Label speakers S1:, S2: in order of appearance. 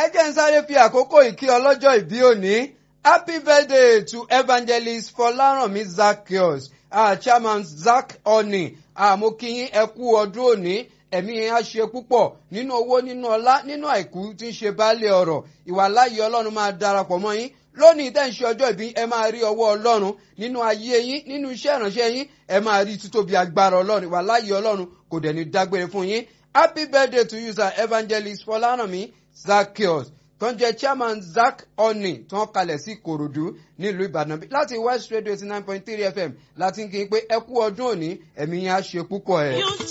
S1: ẹ jẹ́ ń sáré fi àkókò ìkí ọlọ́jọ́ ìbí òní happy birthday to evangelist fọlárànmí zacchaeus uh, chairman zac oni àmókíyín ẹ kú ọdún òní ẹ̀mí yẹn á ṣe púpọ̀ nínú owó nínú ọlá nínú àìkú tí ń ṣe baálé ọ̀rọ̀ ìwà láàyè ọlọ́run máa darapọ̀ mọ́ yín lónìí tẹ́ ń ṣe ọjọ́ ìbí ẹ máa rí ọwọ́ ọlọ́run nínú ayé yín nínú iṣẹ́ ìránṣẹ́ yín ẹ máa rí títóbi agbára ọlọ́run ìwà láàyè ọlọ́run kò dẹ̀ ní dágbére fún yín happy birthday to you sir evangelist fọlárànmí zacchaeus tó ń jẹ chairman zac oni tó ń kalẹ̀ sí ìkòròdú nílùú ìbàdàn láti west radio eighty nine point three fm láti ń kí n pé ẹ kú ọdún òní ẹ̀mí yẹn á ṣe púpọ̀ ẹ̀.